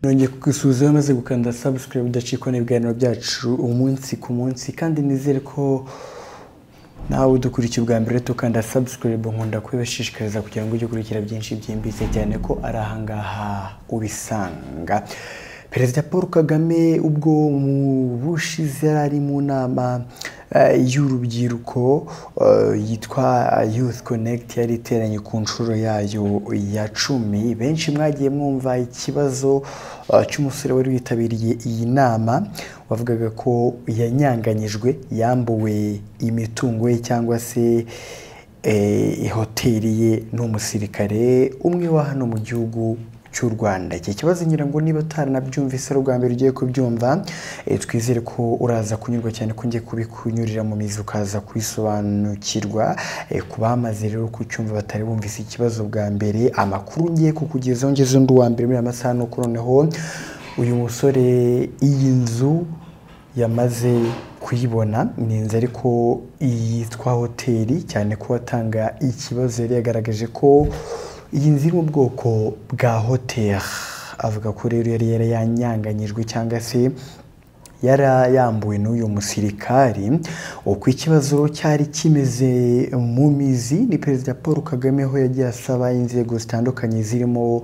nongeye kugusuhuza amaze gukanda subscribe udacikwa n'ibiganiro byacu umunsi ku munsi kandi nizere ko nawe udukurikiye ubwa mbere tukanda subscribe nkunda kubibashishikariza kugira ngo ujye ukurikira byinshi byimbitse cyane ko ari ahangaha ubisanga perezida paul kagame ubwo mu bushize yari ari mu nama eh, y'urubyiruko eh, yitwa youth connect yari iteranye ku nshuro yayo ya cumi benshi mwagiye mwumva ikibazo eh, cy'umusore wari witabiriye iyi nama wavugaga ko yanyanganyijwe yambuwe imitungo ye cyangwa se eh, hoteli ye n'umusirikare umwe wa hano mu gihugu cy'u Rwanda iki kibazo ngira ngo niba utaranabyumvise ari ubwa mbere ugiye kubyumva eh, twizere ko uraza kunyurwa cyane ko ngiye kubikunyurira mu mizi ukaza kubisobanukirwa eh, ku bamaze rero kucyumva batari bumvise ikibazo bwa mbere amakuru ngiye kukugezaho ngeze undi wa mbere muri aya masaha nuko noneho uyu musore iyi nzu yamaze kuyibona ni inzu ariko yitwa hoteli cyane ko watanga ikibazo yari yagaragaje ko iyi nzu iri mu bwoko bwa hoteli avuga ko rero yari yari yanyanganyijwe cyangwa se yari yambuwe n'uyu musirikari uko ikibazo cyari kimeze mu mizi ni perezida paul kagame aho yagiye asaba inzego zitandukanye zirimo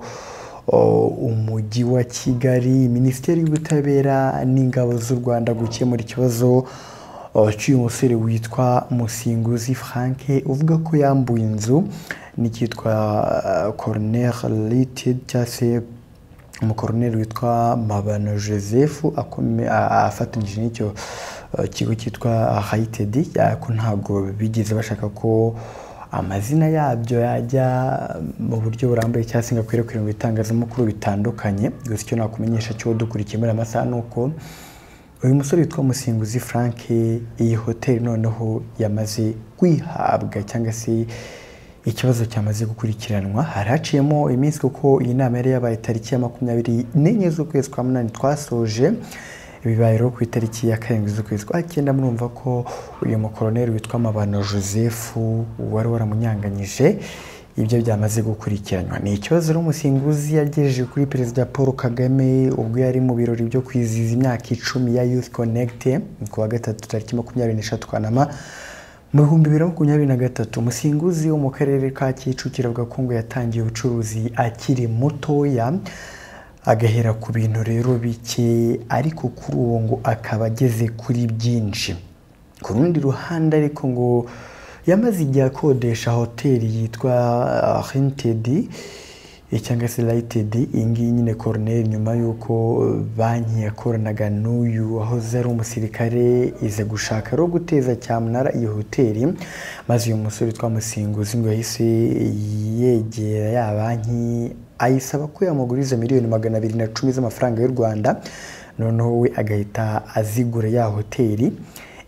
o, umujyi wa kigali minisiteri y'ubutabera n'ingabo z'u rwanda gukemura ikibazo waciye umusore witwa musinguzi frank uvuga ko yambuye inzu n'icyitwa eh, corner lited cyangwa se umukoroneri witwa mabano joseph akome- a- a- afatanyije n'icyo eh, kigo cyitwa hayited ko ntabwo bigeze bashaka ko amazina yabyo yajya mu buryo burambuye cyangwa se ngo akwirakwire mu bitangazamakuru bitandukanye gusa icyo nakumenyesha cyo dukurikiye muri aya masaha ni uko uyu musore witwa musinguzi frank iyi hoteli noneho yamaze kwihabwa cyangwa se ikibazo cyamaze gukurikiranwa hari haciyemo iminsi kuko iyi nama yari yabaye tariki ya makumyabiri n'enye z'ukwezi kwa munani twasoje bibaye rero ku itariki ya karindwi z'ukwezi kwa cyenda murumva ko uyu mukoroneri witwa mabano joseph wari waramunyanganyije ibyo byamaze gukurikiranwa ni ikibazo rero umusinguzi yagejeje kuri perezida paul kagame ubwo yari mu birori byo kwizihiza imyaka icumi ya youth connect ni ku wa gatatu tariki makumyabiri n'eshatu kanama mu bihumbi bibiri na makumyabiri na gatatu umusinguzi wo mu karere ka kicukiro avuga ko ngo yatangiye ubucuruzi akiri mutoya agahera ku bintu rero bike ariko kuri ubu ngo akaba ageze kuri byinshi ku rundi ruhande ariko ngo yamaze igihe akodesha hoteli yitwa hentedi cyangwa se Lighted iyi ngiyi nyine koroneri nyuma y'uko eh, banki yakoranaga n'uyu wahoze ari umusirikare iza gushaka rero guteza cyamunara iyi hoteli maze uyu musore twamusinguzi ngo yahise yegera ya banki ayisaba ko yamuguriza miliyoni magana abiri na cumi z'amafaranga y'u Rwanda noneho we agahita azigura ya hoteli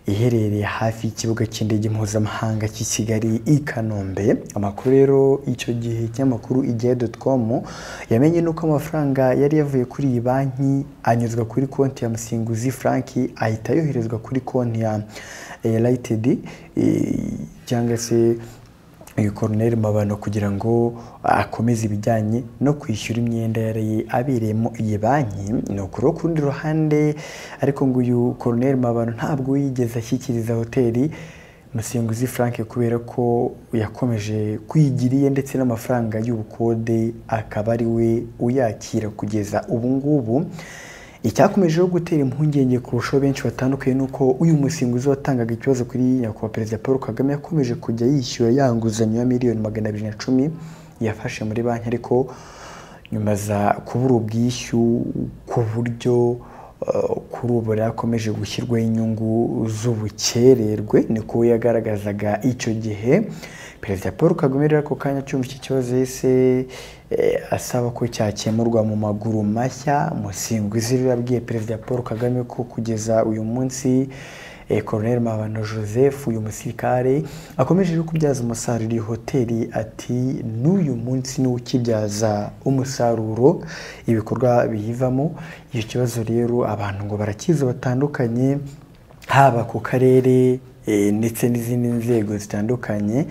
iherereye hafi y'ikibuga cy'indege mpuzamahanga cy'i Kigali i Kanombe amakuru rero icyo gihe ikinyamakuru igihe.com yamenye nuko amafaranga yari yavuye kuri iyi banki anyuzwa kuri konti ya Musinguzi Frank ahita yoherezwa kuri konti ya United cyangwa se uyu koroneri mabano kugira ngo akomeze ibijyanye no kwishyura imyenda yari abereyemo iyi banki ni ukuri ku rundi ruhande ariko ngo uyu koroneri mabano ntabwo yigeze ashyikiriza hoteli musinguzi frank kubera ko yakomeje kwigira iye ndetse n'amafaranga y'ubukode akaba ari we uyakira kugeza ubu ngubu icyakomejeho gutera impungenge kurushaho benshi batandukanye ni uko uyu musinguzi watangaga ikibazo kuri nyakubahwa perezida paul kagame yakomeje kujya yishyura ya nguzanyo ya miliyoni magana abiri na cumi yafashe muri banki ariko nyuma za kubura ubwishyu ku buryo eh, kuri ubu yakomeje gushyirwaho inyungu z'ubukererwe niko we yagaragazaga icyo gihe perezida paul kagame rero ako kanya cyumva iki kibazo yahise eh, asaba ko cyakemurwa mu maguru mashya musinguzi rero yabwiye perezida paul kagame ko kugeza uyu munsi eh, koroneri mabano joseph uyu musirikare akomeje no kubyaza umusaruro iyi hoteli ati n'uyu munsi niwo ukibyaza umusaruro ibikorwa biyivamo icyo kibazo rero abantu ngo barakizi batandukanye haba ku karere eh, ndetse n'izindi nzego zitandukanye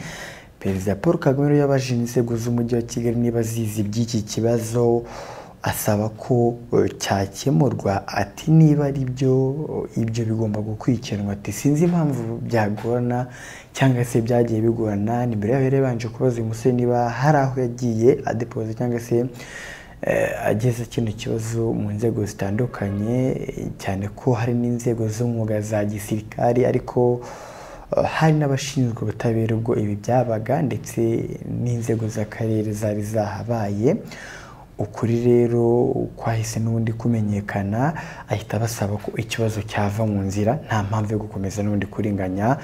perezida paul kagame rero yabajije inzego z'umujyi wa kigali niba zizi by'iki kibazo asaba ko eh, cyakemurwa ati niba ari byo eh, ibyo bigomba gukurikiranwa ati sinzi impamvu byagorana cyangwa se byagiye bigorana ni mbere yaho yari yabanje kubaza uyu musore niba hari aho yagiye adepoza cyangwa se eh, ageze kino kibazo mu nzego zitandukanye eh, cyane ko hari n'inzego z'umwuga za gisirikari ariko eh, hari n'abashinzwe ubutabera ubwo ibi byabaga ndetse n'inzego z'akarere zari zahabaye ukuri rero kwahise n'ubundi kumenyekana ahita basaba ko ikibazo cyava mu nzira nta mpamvu yo gukomeza n'ubundi kurenganya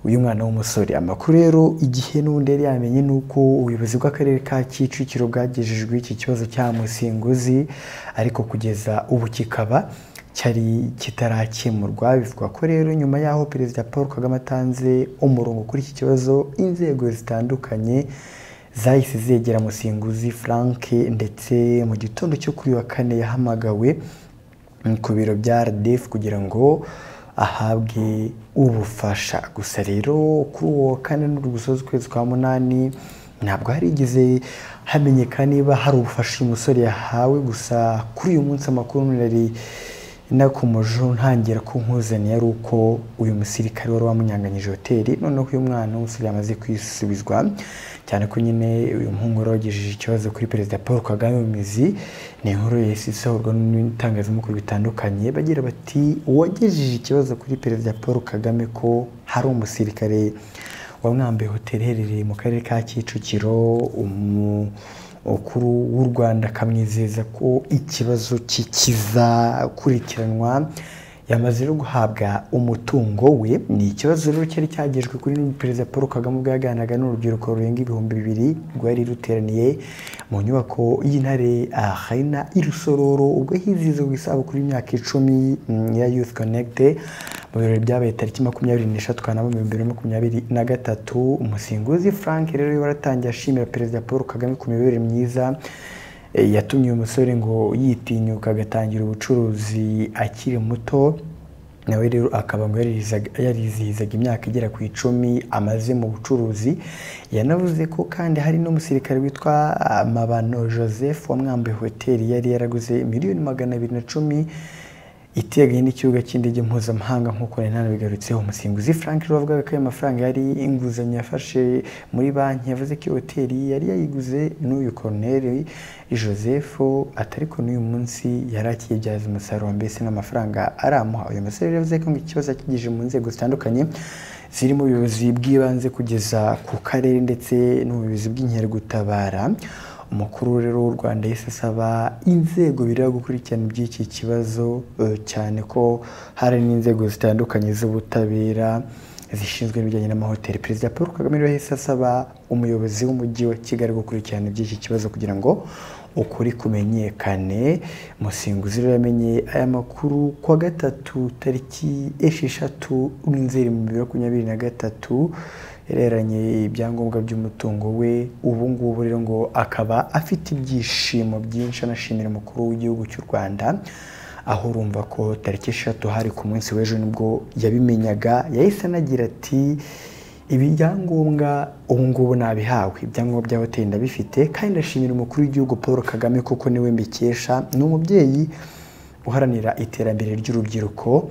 uyu mwana w'umusore amakuru rero igihe n'ubundi yari yamenye ni uko ubuyobozi bw'akarere ka kicukiro bwagejejwe iki kibazo cya musinguzi ariko kugeza ubu kikaba cyari kitarakemurwa bivuga ko rero nyuma y'aho perezida paul kagame atanze umurongo kuri iki kibazo inzego zitandukanye zahise zegera musinguzi frank ndetse mu gitondo cyo kuri uyu wa kane yahamagawe ku biro bya RDF kugira ngo ahabwe ubufasha gusa rero kuri uwo wa kane n'uri gusoza ukwezi kwa munani ntabwo harigeze hamenyekana niba hari ubufasha uyu musore yahawe gusa kuri uyu munsi amakuru nari nakomejeho ntangira kunkuzaniye ari uko uyu musirikare wari wamunyanganyije hoteli noneho uyu mwana w'umusore yamaze kwisubizwa cyane ko nyine uyu muhungu wari wagejeje ikibazo kuri perezida paul kagame mu mizi ni inkuru yahise isohorwa n'itangazamakuru bitandukanye bagira bati uwagejeje ikibazo kuri perezida paul kagame ko hari umusirikare wamwambaye hoteli iherereye mu karere ka kicukiro umu- umukuru w'u rwanda akamwizeza ko ikibazo cye kizakurikiranwa yamaze no guhabwa umutungo we ni ikibazo rero cyari cyagejwe kuri perezida paul kagame ubwo yaganiraga n'urubyiruko rurenga ibihumbi bibiri rwari ruteraniye mu nyubako y'intare ahayina i rusororo ubwo hizihizwa isabukuru y'imyaka icumi mm, ya youth connect mu birori byabaye tariki makumyabiri n'eshatu kanama mu bihumbi bibiri na makumyabiri na gatatu umusinguzi frank rero waratangiye ashimira perezida paul kagame ku miyoborere myiza e, yatumye uyu musore ngo yitinyuka agatangira ubucuruzi akiri muto nawe rero akaba ngo yarizihizaga- yarizihizaga imyaka igera ku icumi amaze mu bucuruzi yanavuze ko kandi hari n'umusirikare witwa ah, mabano joseph wamwambaye hoteli yari yaraguze miliyoni magana abiri na cumi iteganye n'ikibuga cy'indege mpuzamahanga nk'uko nari nanabigarutseho umusimbuzi frank rero wavugaga ko ayo mafaranga yari inguzanyo yafashe muri banki yavuze ko iyo hoteli yari yayiguze n'uyu koroneri joseph atari ko n'uyu munsi yari akiyibyaza umusaruro mbese n'amafaranga aramuha uyu musore rero yavuze ko ngo ikibazo yakigejeje mu nzego zitandukanye zirimo ubuyobozi bw'ibanze kugeza ku karere ndetse n'ubuyobozi bw'inkeragutabara umukuru rero w'u rwanda yahise asaba inzego bireba gukurikirana iby'iki kibazo eh, cyane ko hari n'inzego zitandukanye z'ubutabera zishinzwe n'ibijyanye n'amahoteli perezida paul kagame rero yahise asaba umuyobozi w'umujyi wa kigali gukurikirana iby'iki kibazo kugira ngo ukuri kumenyekane musinguzi rero yamenye aya makuru ku wa gatatu tariki esheshatu nzeri mu bibiri na makumyabiri na gatatu yareranye ibyangombwa by'umutungo we ubu ngubu rero ngo akaba afite ibyishimo byinshi anashimira umukuru w'igihugu cy'u rwanda aho urumva ko tariki eshatu hari ku munsi w'ejo nibwo yabimenyaga yahise anagira ati ibi byangombwa ubu ngubu nabihawe ibyangombwa bya hoteli ndabifite kandi ndashimira umukuru w'igihugu paul kagame kuko niwe mbikesha ni umubyeyi uharanira iterambere ry'urubyiruko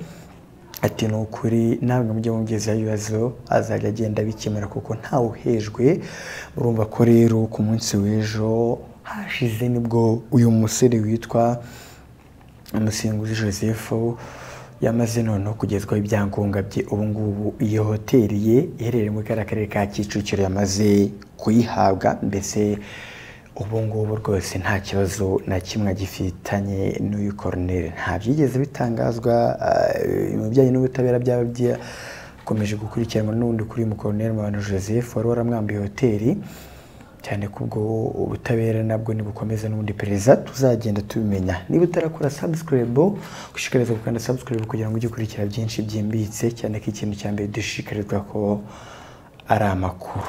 ati ni ukuri namwe mujye mugezaho ibibazo azajya agenda abikemura kuko ntawe uhejwe urumva ko rero ku munsi w'ejo hashize nibwo uyu musore witwa umusinguzi joseph yamaze noneho kugezwaho ibyangombwa bye ubu ngubu iyo hoteli ye iherereye muri kariya karere ka kicukiro yamaze kuyihabwa mbese ubu ngubu rwose nta kibazo na kimwe agifitanye n'uyu koroneri nta byigeze bitangazwa eh, mu bijyanye n'ubutabera byaba byakomeje gukurikiranwa n'undi kuri uyu mukoroneri Mabano joseph wari waramwambiye hoteli cyane ko ubwo ubutabera nabwo nibukomeza n'ubundi pereza tuzagenda tubimenya niba utarakora subscribe gushishikarizwa gukanda subscribe kugira ngo ujye ukurikira byinshi byimbitse cyane ko ikintu cya mbere dushishikarizwa ko ari amakuru